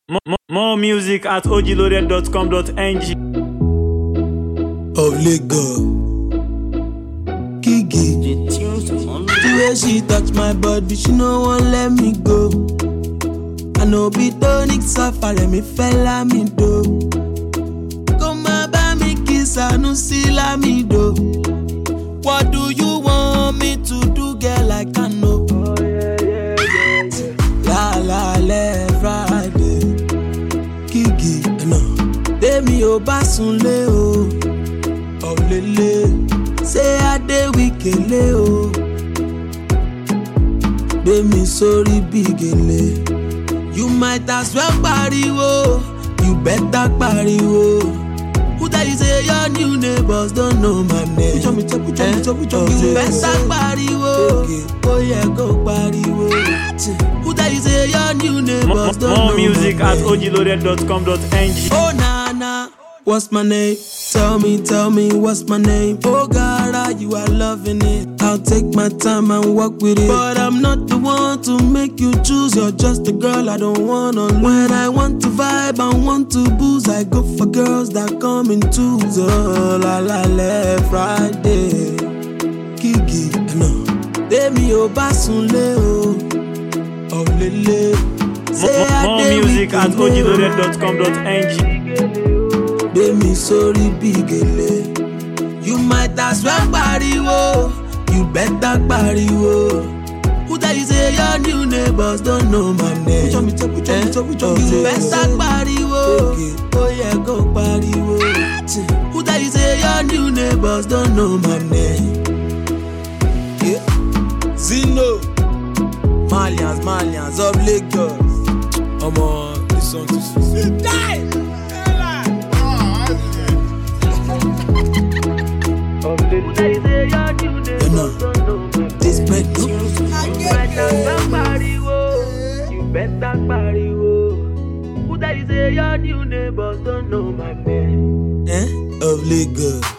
More, more, more music at ogloaded.com.ng. of Lagos. Kiki, the way she touch my body, she no wan let me go. I know be tonic safari, me fella me do. Come bá mi kiss, I no see la me do. What do you want me to do, girl? I can know. La la le Friday, Kiki, no. Tèmi ò bá sunlé o. ọ̀lẹ́lẹ̀ ṣé adéwìkélé o gbé mi sórí bí gèlè. you might as well pariwo you better pariwo. who tell you say your new neighbors don't know my name. pujọ mi jẹ pujọ mi jẹ pujọ mi jẹ. you better pariwo ó yẹ kó pariwo. who tell you say your new More, neighbors don't know more music my at name. ogloaded.com.ng. Oh Nana, what's my name? Tell me, tell me what's my name. Oh God, are you are loving it. I'll take my time and walk with it. But I'm not the one to make you choose. You're just a girl I don't wanna lose. When I want to vibe and want to booze, I go for girls that come in twos. Oh la la la Friday, Kiki, no. Demi ò bá sunlé o, ọ̀lẹ́lẹ̀. More, more music at ogloaded.com.ng. gbé mi sórí bí gèlè. you might as well pariwo you better pariwo. who tell you say your new neighbors don't know my name. pujọ mi jẹ pujọ mi jẹ pujọ mi jẹ. you better pariwo ó yẹ kó pariwo. who tell you say your new neighbors don't know my name. Yeah. Zino Malians Malians of Lagos. Omo, this song too sweet. You know, this bread no. You better pariwo. Who tell you say your new neighbors don't know my name? Eh? Of Lagos.